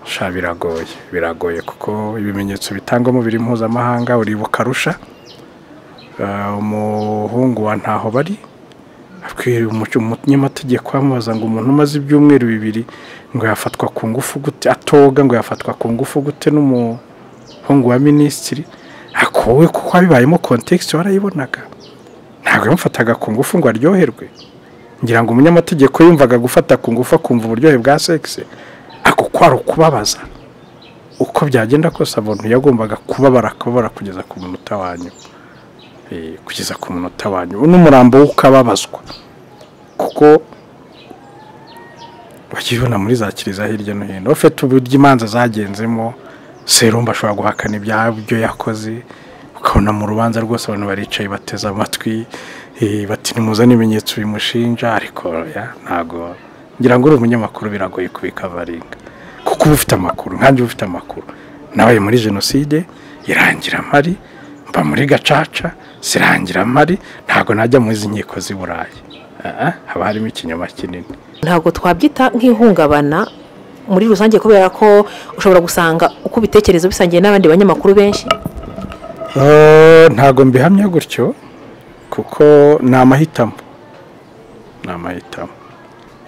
sha biragoye biragoye kuko ibimenyetso bitangwamo biri mpuzamahanga uribuka arusha umuhungu wa ntaho bari akwiriye umunyamategeko amubaza ngo umuntu umaze ibyumweru bibiri ngo yafatwa ku ngufu gute atoga ngo yafatwa ku ngufu gute n'umuhungu wa minisitiri akuwe kuko bibayemo kontekisi warayibonaga ntabwo yamufataga ku ngufu ngo aryoherwe ngira ngo umunyamategeko yumvaga gufata ku ngufu akumva uburyohe bwa sekisi ako kwari ukubabaza uko byagenda kose abantu yagombaga kubabara akababara kugeza ku munota wa nyuma kugeza ku munota wa nyuma n'umurambo w'ukababazwa kuko bakibona muri za kiliziya hirya no hino ufite uburyo imanza zagenzemo serumu ashobora guhakana ibyo yakoze ukabona mu rubanza rwose abantu baricaye bateze amatwi bati nimuzane ibimenyetso bimushinja ariko ntabwo ngira ngo uri umunyamakuru biragoye kubikavaringa kuko uba ufite amakuru nkange uba ufite amakuru nawe muri jenoside irangira amari mba muri gacaca sirangira amari ntabwo najya mu izi nkiko z'i burayi haba harimo ikinyoma kinini ntabwo twabyita nk'ihungabana muri rusange kubera ko ushobora gusanga uko ubitekereza bisangiye n'abandi banyamakuru benshi Eh, ntabwo mbihamya gutyo kuko ni amahitamo ni amahitamo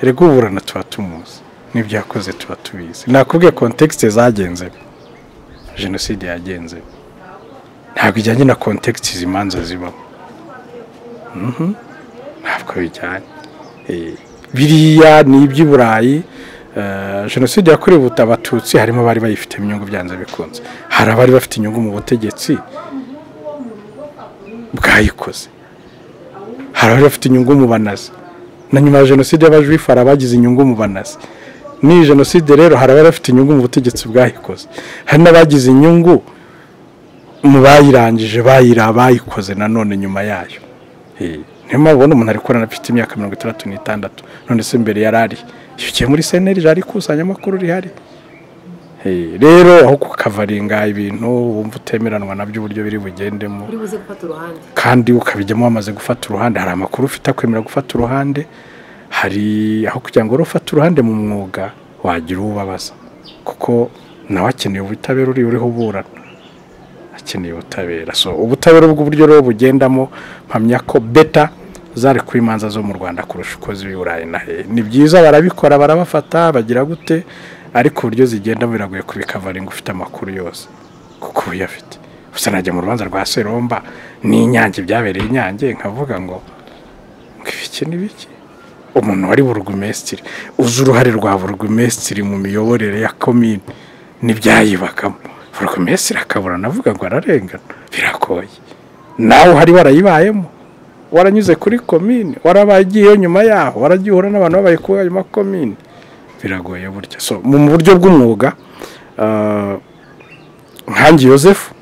rega uburana tuba tumuzi n'ibyo yakoze tuba tubizi nakubwiye kontekisite zagenzemo jenoside yagenzemo ntabwo ijyanye na kontekisite izi manza zibamo Mhm. ntabwo bijyanye Eh, biriya ni iby'i burayi eh, jenoside yakorewe ubuta- abatutsi harimo abari bayifitemo inyungu byanze bikunze hari abari bafite inyungu mu butegetsi bwayikoze hari abari bafite inyungu mu banazi na nyuma ya jenoside y'abajuifu hari abagize inyungu mu banazi n'iyi jenoside rero hari abari bafite inyungu mu butegetsi bwayikoze hari n'abagize inyungu mu bayirangije bayira bayikoze nanone nyuma yayo Eh, niyo mpamvu ubona umuntu ari gukorana afite imyaka mirongo itandatu n'itandatu none se mbere yari ari iyo ugiye muri seneri ari ikusanya amakuru rihari Eh, rero aho kukavaringa ibintu wumva utemeranwa nabyo uburyo biri bugendemo uri buze gufata uruhande kandi ukabijyamo wamaze gufata uruhande hari amakuru ufite akwemera gufata uruhande hari aho kugira ngo wari ufate uruhande mu mwuga wagira uwo ubabaza kuko nawe akeneye ubutabera uri uriho uburana akeneye ubutabera so ubutabera bw'uburyo rero bugendamo mpamya ko beta zari ku imanza zo mu rwanda kurusha uko z'i burayi na he ni byiza barabikora barabafata bagira gute ariko uburyo zigenda biragoye kubikavaringa ufite amakuru yose kuko uba uyafite gusa najya mu rubanza rwa seromba n'inyange byabereye inyange nkavuga ngo ngo ibiki ni biki umuntu wari burugumesitiri uzi uruhare rwa burugumesitiri mu miyoborere ya komini n'ibyayibagamo burugumesitiri akabura navuga ngo ararengana biragoye nawe uhari warayibayemo waranyuze kuri komini warabaye ugiyeyo nyuma yaho waragiye uhura n'abantu babaye kuri ayo makomini biragoye burya so mu mu buryo bw'umwuga ah, nkange yosefu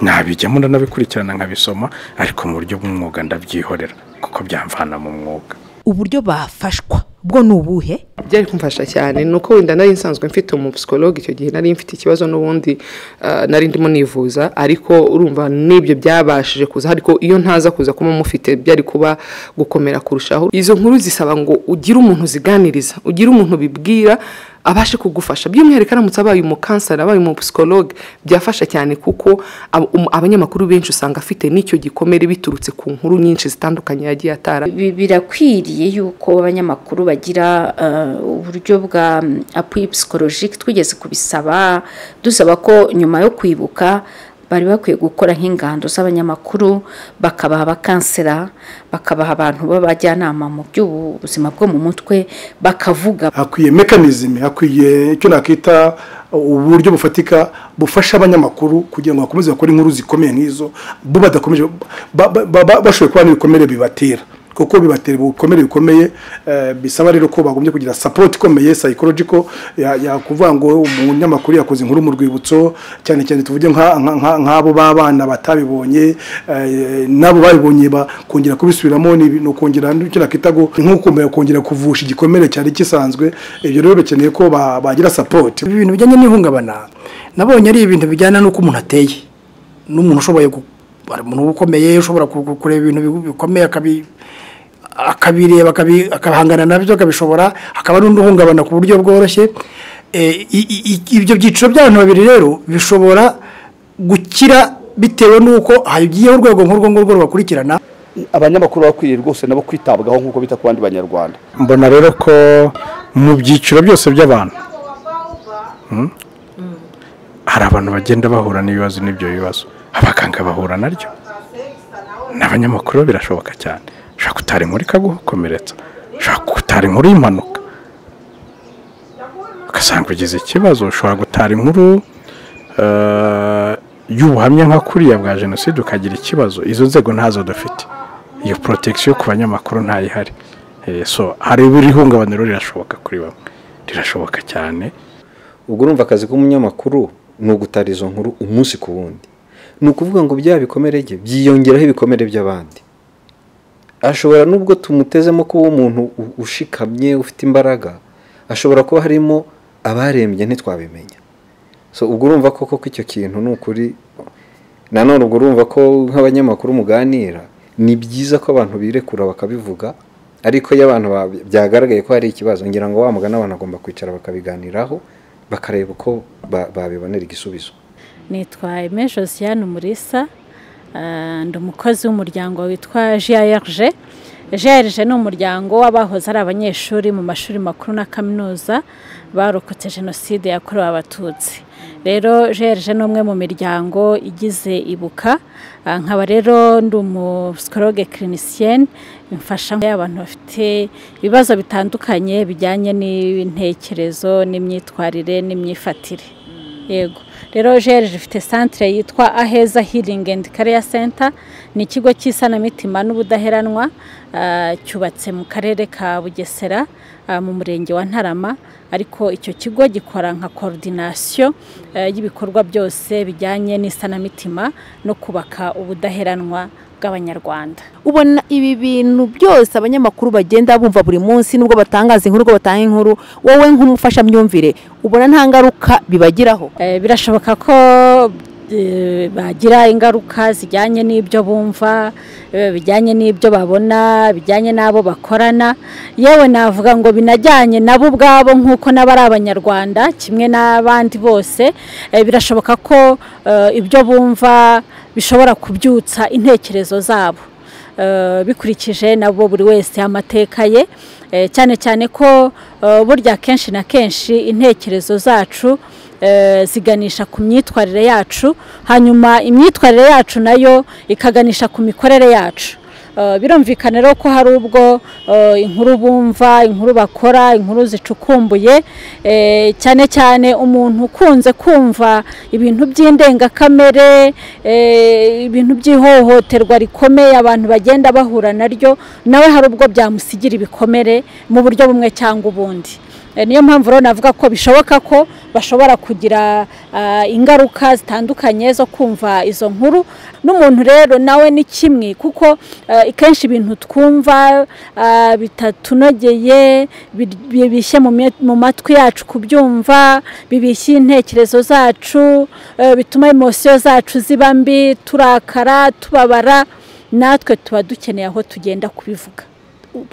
nabijyamo ndanabikurikirana nkabisoma ariko mu buryo bw'umwuga ndabyihorera kuko byamvana mu mwuga uburyo bafashwa bwo ni ubuhe byari kumfasha cyane ni uko wenda nari nsanzwe mfite umupsikologi icyo gihe nari mfite ikibazo n'ubundi ah, nari ndimo nivuza ariko urumva n'ibyo byabashije kuza ariko iyo ntaza kuza kuba mufite byari kuba gukomera kurushaho izo nkuru zisaba ngo ugire umuntu ziganiriza ugire umuntu bibwira abashe kugufasha by'umwihariko aramutse abaye umukanseri abaye umupsikologe byafasha cyane kuko ab- um- abanyamakuru benshi usanga afite n'icyo gikomere biturutse ku nkuru nyinshi zitandukanye yagiye atara Bi- birakwiriye yuko abanyamakuru bagira eh, uburyo bwa apuyi psikolojike twigeze kubisaba dusaba ko nyuma yo kwibuka bari bakwiye gukora nk'ingando z'abanyamakuru bakabaha abakansera bakabaha abantu b'abajyanama mu by'ubuzima bwo mu mutwe bakavuga hakwiye mekanizime hakwiye icyo nakita uburyo bufatika bufasha abanyamakuru kugira ngo bakomeze bakore inkuru zikomeye nk'izo bo badakomeje ba- ba- ba- bashoboye kuba n'ibikomere bibatera kuko bibatera ibikomere bikomeye eh, bisaba rero ko bagombye kugira sapoti ikomeye psychological ya- yakuvuga ngo umunyamakuru yakoze inkuru mu rwibutso cyane cyane tuvuge nka- nka- nka- nk'abo b'abana batabibonye eh, n'abo babibonye ba- kongera kubisubiramo ni ibi- ni ukongera icyo nakita ngo nk'ukomeye kongera kuvusha igikomere cyari gisanzwe ibyo rero bikeneye ko ba- bagira sapoti ibintu bijyanye n'ihungabana nabonye ari ibintu bijyana n'uko umuntu ateye n'umuntu ushoboye gu- hari umuntu ukomeye ushobora ku- ku- kureba ibintu bi- bikomeye akabi- akabireba akabi- akahangana nabyo akabishobora hakaba n'undi uhungabana ku buryo bworoshye Eh, i- i- i- ibyo byiciro by'abantu babiri rero bishobora gukira bitewe n'uko hagiyeho urwego nk'urwo ngurwo rubakurikirana abanyamakuru bakwiriye rwose nabo kwitabwaho nk'uko bita ku bandi banyarwanda mbona rero ko mu byiciro byose by'abantu mm, hari abantu bagenda bahura n'ibibazo n'ibyo bibazo abaganga bahura naryo n'abanyamakuru birashoboka cyane ushobora kutari inkuru ikagukomeretsa ushobora kutara inkuru y'impanuka ugasanga ugize ikibazo ushobora gutara inkuru eh, y'ubuhamya nka kuriya bwa jenoside ukagira ikibazo izo nzego ntazo dufite iyo protection ku banyamakuru ntayihari Eh, so hari buri ihungabaniro rirashoboka kuri bamwe rirashoboka cyane ubwo urumva akazi k'umunyamakuru ni ugutara izo nkuru umunsi ku wundi ni ukuvuga ngo bya bikomere bye byiyongeraho ibikomere by'abandi ashobora nubwo tumutezemo kuba umuntu u- ushikamye ufite imbaraga ashobora kuba harimo abarembye ntitwabimenya so ubwo urumva ko koko icyo kintu ni ukuri nanone ubwo urumva ko nk'abanyamakuru muganira ni byiza ko abantu birekura bakabivuga ariko iyo abantu ba- byagaragaye ko hari ikibazo ngira ngo wa mugani abantu agomba kwicara bakabiganiraho bakareba uko ba- babibonera igisubizo nitwa Aime Josiane Umurisa ah, ndi umukozi w'umuryango witwa JRG JRG ni umuryango w'abahoze ari abanyeshuri mu mashuri makuru na kaminuza barokotse jenoside yakorewe abatutsi rero JRG ni umwe mu miryango igize ibuka Ah, nkaba rero ndi umusikologe kirinisiyen mfasha y'abantu bafite ibibazo bitandukanye bijyanye n'intekerezo n'imyitwarire n'imyifatire yego rero jeri ifite santire yitwa aheza hiringi endi kariya senta ni ikigo cy'isanamitima n'ubudaheranwa ah, cyubatse mu karere ka bugesera ah, mu murenge wa ntarama ariko icyo kigo gikora nka korodinasiyo eh, y'ibikorwa byose bijyanye n'isanamitima no kubaka ubudaheranwa bw'abanyarwanda ubona ibi bintu byose abanyamakuru bagenda bumva buri munsi nubwo batangaza inkuru ubwo batanga inkuru wowe nk'umufashamyumvire ubona nta ngaruka bibagiraho birashoboka ko eh, bagira ingaruka zijyanye n'ibyo bumva eh, bijyanye n'ibyo babona bijyanye n'abo bakorana yewe navuga ngo binajyanye nabo ubwabo nk'uko nabo ari abanyarwanda kimwe n'abandi bose eh, birashoboka ko eh, ibyo bumva bishobora kubyutsa intekerezo zabo eh, bikurikije nabo buri wese amateka ye eh, cyane cyane ko eh, burya kenshi na kenshi intekerezo zacu eh, ziganisha ku myitwarire yacu hanyuma imyitwarire yacu nayo ikaganisha ku mikorere yacu Eh, birumvikana rero ko hari ubwo eh, inkuru bumva inkuru bakora inkuru zicukumbuye eh, cyane cyane umuntu ukunze kumva ibintu by'indengakamere eh, ibintu by'ihohoterwa rikomeye abantu bagenda bahura naryo nawe hari ubwo byamusigira ibikomere mu buryo bumwe cyangwa ubundi Eh, niyo mpamvu rero navuga ko bishoboka ko bashobora kugira ah, ingaruka zitandukanye zo kumva izo nkuru n'umuntu rero nawe ni kimwe kuko eh, kenshi ibintu twumva ah, bitatunogeye bi- bibishye mu mye- mu matwi yacu kubyumva bibishye intekerezo zacu eh, bituma emosiyo zacu ziba mbi turakara tubabara natwe tuba dukeneye aho tugenda kubivuga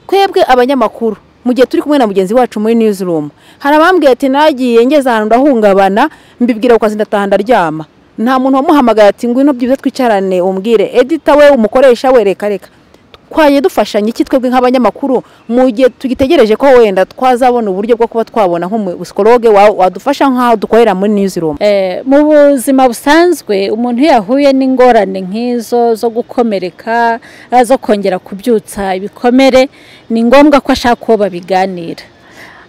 twebwe abanyamakuru mu gihe turi kumwe na mugenzi wacu muri newsroom hari abambwiye ati nagiye ngeze ahantu ndahungabana mbibwira ku kazi ndataha ndaryama nta muntu wamuhamagaye ati ngwino byibuze twicarane umbwire edita we umukoresha we reka reka twaye dufashanya iki twebwe nk'abanyamakuru mu gihe tugitegereje ko wenda twazabona uburyo bwo kuba twabona nk'umusikologe wawe wadufasha nk'aho dukorera muri newsroom Eh, mu buzima busanzwe umuntu iyo yahuye n'ingorane nk'izo zo gukomereka eh, zo kongera kubyutsa ibikomere ni ngombwa ko ashaka uwo babiganira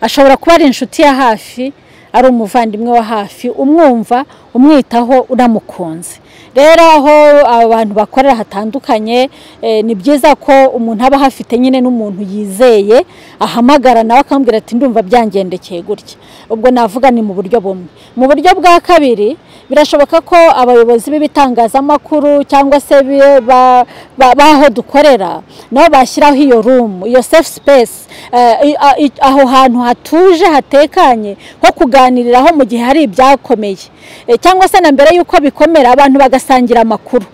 ashobora kuba ari inshuti ya hafi ari umuvandimwe wa hafi umwumva umwitaho unamukunze rero aho abantu bakorera hatandukanye eh, ni byiza ko umuntu aba ahafite nyine n'umuntu yizeye ahamagara nawe akamubwira ati ndumva byangendekeye gutya ubwo navuga ni mu buryo bumwe mu buryo bwa kabiri birashoboka ko abayobozi b'ibitangazamakuru cyangwa se bi- ba- ba- b'aho dukorera nabo bashyiraho iyo rumu iyo safe space eh, i- a- i- aho hantu hatuje hatekanye ho kuganiriraho mu gihe hari ibyakomeye Eh, cyangwa se na mbere y'uko bikomera abantu bagasangira amakuru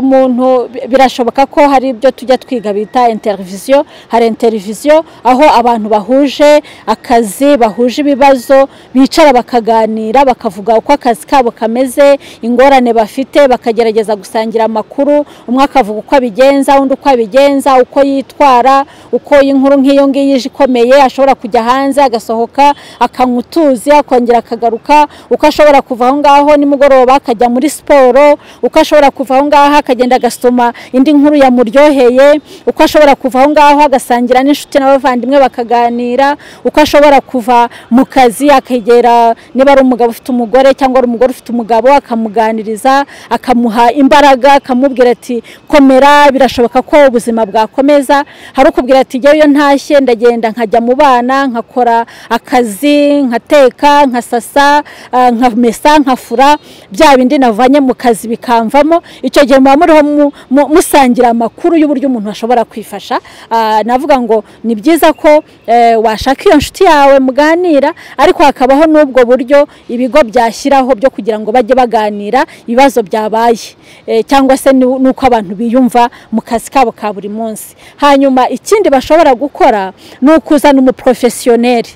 umuntu birashoboka ko hari ibyo tujya twiga bita interiviziyo hari interiviziyo aho abantu bahuje akazi bahuje ibibazo bicara bakaganira bakavuga uko akazi kabo kameze ingorane bafite bakagerageza gusangira amakuru umwe akavuga uko abigenza undi uko abigenza uko yitwara uko inkuru nk'iyo ngiyo ije ikomeye ashobora kujya hanze agasohoka akanywa utuzi akongera akagaruka uko ashobora kuva aho ngaho nimugoroba akajya muri siporo uko ashobora kuva aho ngaho akagenda agasoma indi nkuru yamuryoheye uko ashobora kuva aho ngaho agasangira n'inshuti n'abavandimwe bakaganira uko ashobora kuva mu kazi akegera niba ari umugabo ufite umugore cyangwa ari umugore ufite umugabo akamuganiriza akamuha imbaraga akamubwira ati komera birashoboka ko ubuzima bwakomeza hari ukubwira ati ngewe iyo ntashye ndagenda nkajya mu bana nkakora akazi nkateka nkasasa ah, nkamesa nkafura bya bindi navanye mu kazi bikamvamo icyo gihe muba muriho mu- mu- musangira amakuru y'uburyo umuntu ashobora kwifasha Ah, navuga ngo ni byiza ko eh, washaka iyo nshuti yawe muganira ariko hakabaho n'ubwo buryo ibigo byashyiraho byo kugira ngo bajye baganira ibibazo byabaye Eh, cyangwa se ni- n'uko abantu biyumva mu kazi kabo ka buri munsi hanyuma ikindi bashobora gukora ni ukuzana umuporofesiyoneri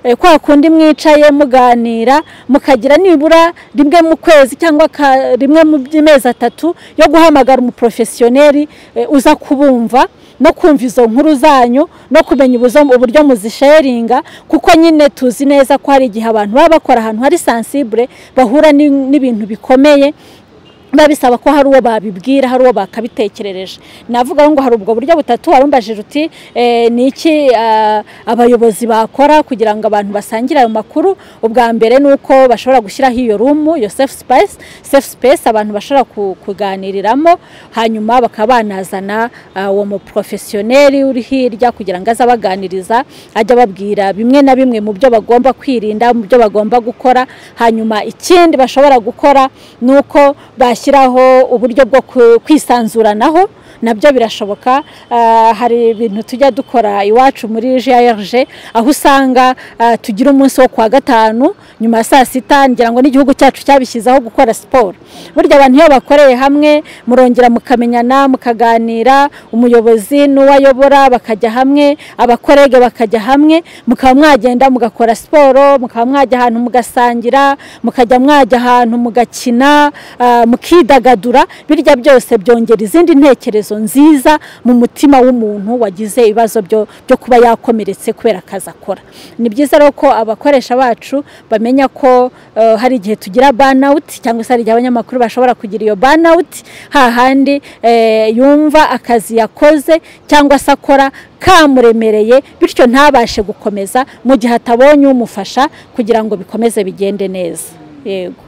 Eh, kwa kundi mwicaye muganira mukagira nibura rimwe mu kwezi cyangwa ka- rimwe mu by'amezi atatu yo guhamagara umuporofesiyoneri eh, uza kubumva no kumva izo nkuru zanyu no kumenya ubuzo- uburyo muzisheringa kuko nyine tuzi neza ko hari igihe abantu baba bakora ahantu hari sansibure bahura n'in- n'ibintu bikomeye biba bisaba ko hari uwo babibwira hari uwo bakabitekerereje navuga ngo hari ubwo buryo butatu warumbajije uti eh, ni iki ah, abayobozi bakora kugira ngo abantu basangire ayo makuru ubwa mbere ni uko bashobora gushyiraho iyo rumu iyo safe space safe space abantu bashobora ku- kuganiriramo hanyuma bakaba banazana ah, uwo muporofesiyoneri uri hirya kugira ngo aze abaganiriza ajya ababwira bimwe na bimwe mu byo bagomba kwirinda mu byo bagomba gukora hanyuma ikindi bashobora gukora ni uko bashyiraho uburyo bwo ku- kwisanzuranaho nabyo birashoboka Ah, hari ibintu tujya dukora iwacu muri grg aho usanga ah, tugira umunsi wo kuwa gatanu nyuma ya saa sita ngira ngo n'igihugu cyacu cyabishyizeho gukora siporo burya abantu iyo bakoreye hamwe murongera mukamenyana mukaganira umuyobozi n'uwayobora bakajya hamwe abakorege bakajya hamwe mukaba mwagenda mugakora siporo mukaba mwajya ahantu mugasangira mukajya mwajya ahantu mugakina ah, mukidagadura birya byose byongera izindi ntekerezo nziza mu mutima w'umuntu wagize ibibazo byo byo kuba yakomeretse kubera akazi akora ni byiza rero ko abakoresha bacu bamenya ko eh, hari igihe tugira banawuti cyangwa se hari igihe abanyamakuru bashobora kugira iyo banawuti hahandi eh, yumva akazi yakoze cyangwa se akora kamuremereye bityo ntabashe gukomeza mu gihe atabonye umufasha kugira ngo bikomeze bigende neza yego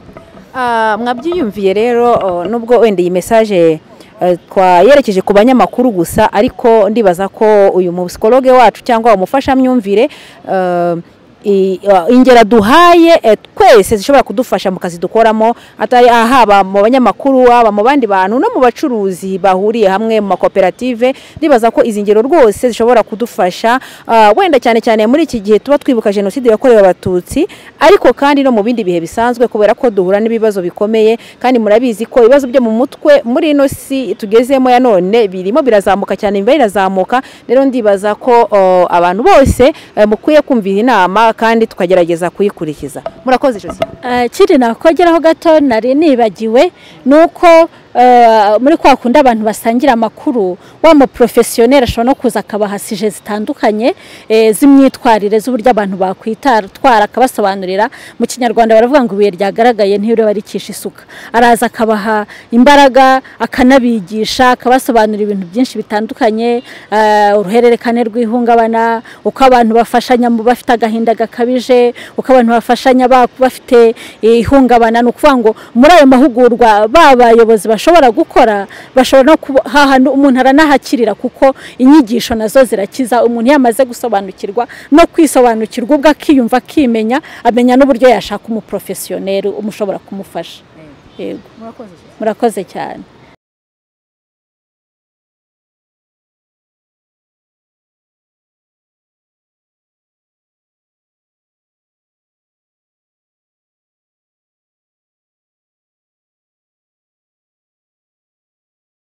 Ah, mwabyiyumviye rero oh, nubwo wenda iyi mesaje eh, twayerekeje ku banyamakuru gusa ariko ndibaza ko uyu musikologe wacu cyangwa umufashamyumvire eh, i- ah, ingero duhaye eh, twese zishobora kudufasha mu kazi dukoramo atari ah, haba mu banyamakuru haba mu bandi bantu no mu bacuruzi bahuriye hamwe mu makoperative ndibaza ko izi ngero rwose zishobora kudufasha ah, wenda cyane cyane muri iki gihe tuba twibuka jenoside yakorewe abatutsi ariko kandi no mu bindi bihe bisanzwe kubera ko duhura n'ibibazo bikomeye kandi murabizi ko ibibazo byo mu mutwe muri ino si tugezemo ya none birimo birazamuka cyane imibare irazamuka rero ndibaza ko oh, abantu bose eh, mukwiye kumvira inama kandi tukagerageza kuyikurikiza murakoze Josie Eh, kiri nakongeraho gato nari nibagiwe ni uko eh, muri kwa kundi abantu basangira amakuru wa muporofesiyoneri ashobora no kuza akabaha sije zitandukanye eh, z'imyitwarire z'uburyo abantu bakwitwara akabasobanurira mu kinyarwanda baravuga ngo ibuye ryagaragaye ntibiriwe barikisha isuka araza akabaha imbaraga akanabigisha akabasobanurira ibintu byinshi bitandukanye eh, uruhererekane rw'ihungabana uko abantu bafashanya mu bafite agahinda gakabije uko abantu bafashanya ba- bafite ihungabana ni ukuvuga ngo muri ayo mahugurwa ba bayobozi bashobora gukora bashobora no kuba hahandi umuntu aranahakirira kuko inyigisho nazo zirakiza umuntu iyo amaze gusobanukirwa no kwisobanukirwa ubwo akiyumva akimenya amenya n'uburyo yashaka umuporofesiyoneri umushobora kumufasha yego murakoze cyane